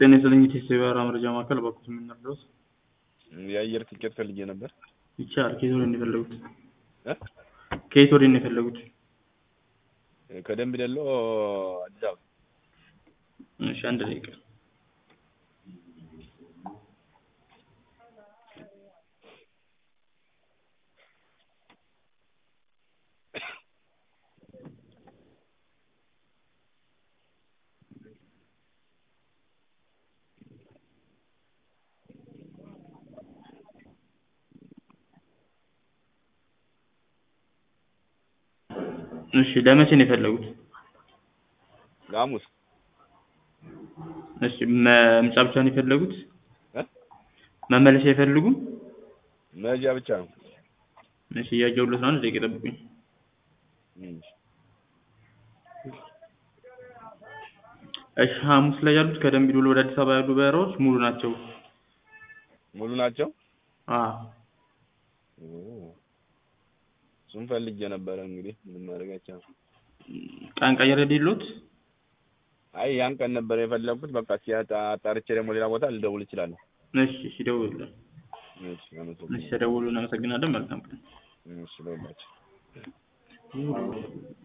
ጤና ይስጥልኝ የቴስት የበረራ መረጃ ማዕከል በኩል የምንረዳው የአየር ትኬት ፈልጌ ነበር። ይቻላል። ከየት ወደ ነው የፈለጉት? እ? ከየት ወደ ነው የፈለጉት? ከደንብ ደሎ አዲስ አበባ። እሺ አንድ ደቂቃ እሺ ለመቼ ነው የፈለጉት? ለሐሙስ እሺ መምጫ ብቻ ነው የፈለጉት? እ? መመለሻ አይፈልጉም? መሄጃ ብቻ ነው። እሺ እያየሁለት ነው። አንድ ደቂቃ ጠብቁኝ። እም። እሺ ሐሙስ ላይ ያሉት ከደምቢ ዶሎ ወደ አዲስ አበባ ያሉ በረራዎች ሙሉ ናቸው። ሙሉ ናቸው። አዎ ኦ። እሱን ፈልጌ ነበረ እንግዲህ ምንም ማድረግ አይቻልም። ቀን ቀየረ ሌሎት? አይ ያን ቀን ነበር የፈለኩት። በቃ እስኪ አጣ- አጣርቼ ደግሞ ሌላ ቦታ ልደውል እችላለሁ። እሺ እሺ ደውሉልን። እሺ አመሰግናለሁ። እሺ ደውሉ። እናመሰግናለን። መልካም ቀን። እሺ ለሁላችሁ